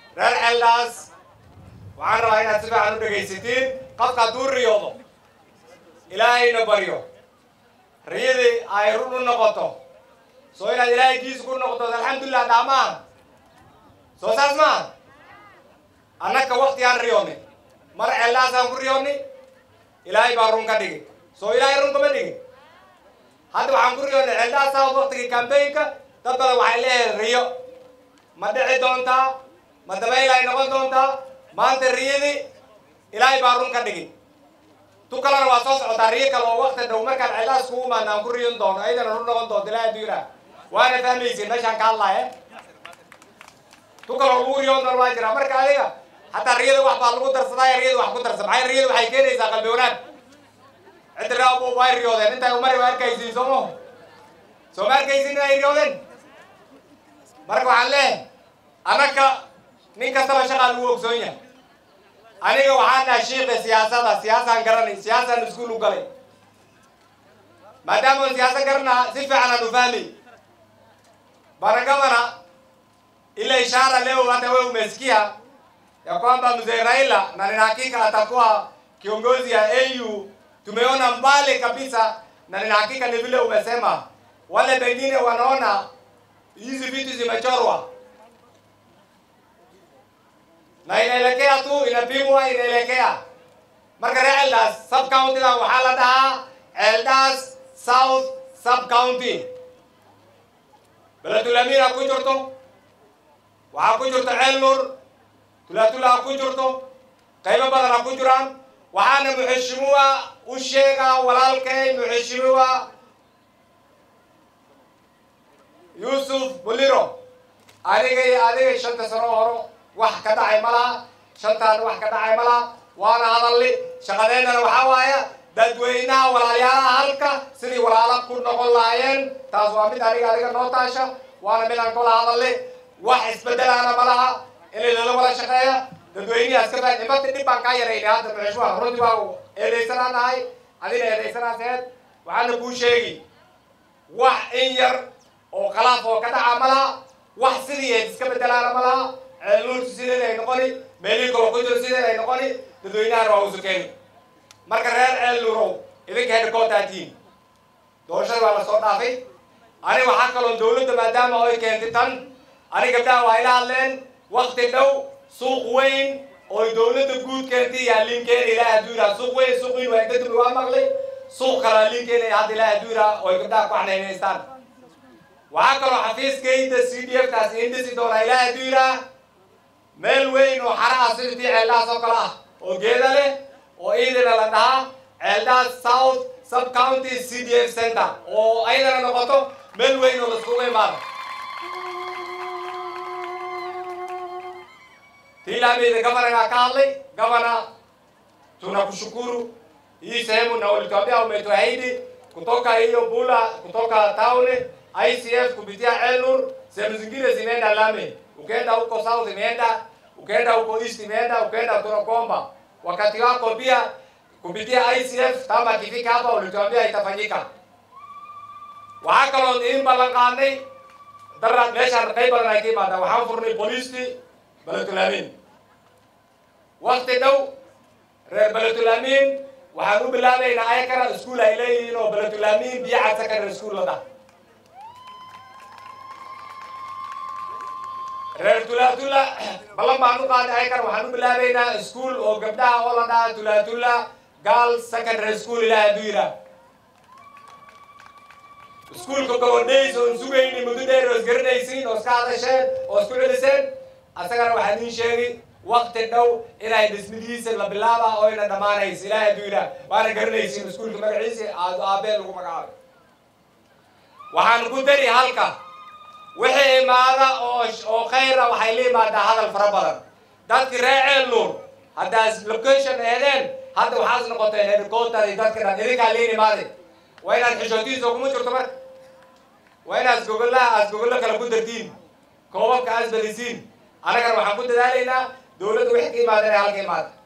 reer ceeldhaas waxaan rabaa inaad si fiican u dhegaysatiin qofka hadduu riyoodo ilaahayna baryo riyadii ay run u noqoto soo inaad ilaahay kiisa ku noqoto alxamdulilah dhaamaan soo saas maa annaka waktigaan riyoonnay mar ceeldhaasaan ku riyoonnay ilaahay baa run ka dhigi soo ilaahay run kama dhigin hadda waxaan ku riyoonnay ceeldhaasaa waktigii kambaynka dad badan waxay leeyahay riyo ma dhici doontaa ma dabayl ay noqon doontaa maanta riyadii ilaahay baa run ka dhigin tu kalena waa soo socotaa riyo kale oo wakti dhow markaan ceeldhaas kugu imaana aan ku riyon doono ayadana run noqon doonto ilaahay aduu yidhaah waana fahmaysin meeshaan ka hadlaya tu kaloo lagu riyoon doono waa jira marka adiga hataa riyada wax baa lagu darsadaa riyada wax ku darsa maxay riyada waxay keenaysaa qalbi wanaag cidda raab way riyoodeen intay umari waa arkaysiin soomo soo ma arkaysin inay riyoodeen marka waxaan leeyahay anaka nin kastaba shaqaa lagu ogsoon yahay aniga waxaan nahay shiiqa siyaasada siyaasaan garanay siyaasaan iskuul u galay maadaama siyaasa garanaa si fiican aan u fahmay baragabana ile ishara leo hata wewe umesikia ya kwamba mzee Raila na nina hakika atakuwa kiongozi ya AU. Tumeona mbali kabisa, na nina hakika ni vile umesema, wale pengine wanaona hizi vitu zimechorwa na inaelekea tu, inapimwa, inaelekea marka reer Eldas sub county da waxaa la dhahaa Eldas South sub county. Beledul Amira ku jirto, waxaa ku jirto Ceel Nur, tulatula ha ku jirto qaybo badan ha ku jiraan waxaana muxeshimiwa u sheegaa walaalkay muxeshimiwa yuusuf buliro aniga iyo adiga shanta sano horo wax ka dhacay ma laha shantaan wax ka dhacay ma laha waana hadalli shaqadeennana waxaa waaya dadweynaha walaalyaalaha halka sidii walaala ku noqon lahaayeen taas waa mid aniga adiga noo taasha waana mid aan kala hadalli wax isbedelaana ma laha in lala wada shaqeeya dadweynihi iska faa imata dhib baan kaa yaraynay hadda muxushmaha runtii baa eedaysanaa nahay adina eedaysanaasheed waxaana kuu sheegi wax in yar oo khalaaf oo ka dhaca ma laha wax sidii eed iska bedelaana ma laha ceelnuurtu sideed ay noqoni meelihii kalo ku jiro sideed ay noqoni dadweynahana waa usukeeni marka reer ceel nuurow idinka hedhakootaatihiin doorashada waa la soo dhaafay ani waxaa kaloon dawladda maadaama ay keentay tan ani gabdhaha waa ila hadleen wakti dhow suuq weyn ooy dawladda guud keentay yaa linkeena ilaa adduura suuq weyn suuq weyn waa kadib waa maqlay suuq kalaa linkeena hadda ilaa adduura ooy gabdhaha ku xanaynaystaan waxaa kaloo xafiiskayda c d f kaasi indhisi doonaa ilaa adduura meel weyn oo xara ah sidii ceeldhaas oo kale ah oo geeda leh oo iidana la dhahaa ceeldhaas south sub county c d f center oo ayadana noqoto meel weyn oo laiskugu imaado tiilaameyda gavanagaa ka hadlay gavana tunakushukuru hii sehemu na ulituambia umetuahidi kutoka hiyo bula kutoka tauni ICF kupitia Elnur, sehemu zingine zimeenda lami, ukienda huko south imeenda, ukienda huko east imeenda, ukienda Torokomba. Wakati wako pia kupitia ICF, kama ikifika hapa ulituambia itafanyika. waxaa kaloo iin ballan qaadnay daraad meeshaan qayb badan ay ka imaadaan waxaan furnay booliistii beletulaamin wakti dhow reer beletulaamin waxaan u bilaabaynaa ayakana iskuol ay leeyihiin oo beletulaamin biyo cad secondary school la dhah reer tulatula ballan baan u qaadnay ayakana waxaan u bilaabaynaa iskuol oo gabdhaha oo la dhaha tulatula girls secondary school ilaa hadduu yidhaah iskuulka gobodhays oon sugayni muddo dheer oo isgaranaysiin oo iska hadasheen oo isku celiseen asagana waxaa idiin sheegi wakti dhow inay dhismidiisa la bilaaba oo ina dhammaanaysa ilaahay hadduu yidhaah waana garanaysiin iskuulka magaciisa aad aabeen lagu magacaabay waxaan ku dari halka wixii imaada oo oo khayra waxay la imaadaa hadal fara badan dadki reer ceel nuur haddaas location eedeen hadda waxaas noqoteen headquarters dadka dhan idinkaa liin imaaday waa inaad xishootiisa kuma jirto marka waa inaad gogollaha aad gogollo kale ku dartiin koobabka aad badisiin annagana waxaan ku dadaalaynaa dawladda wixii ka imaada inay halka imaada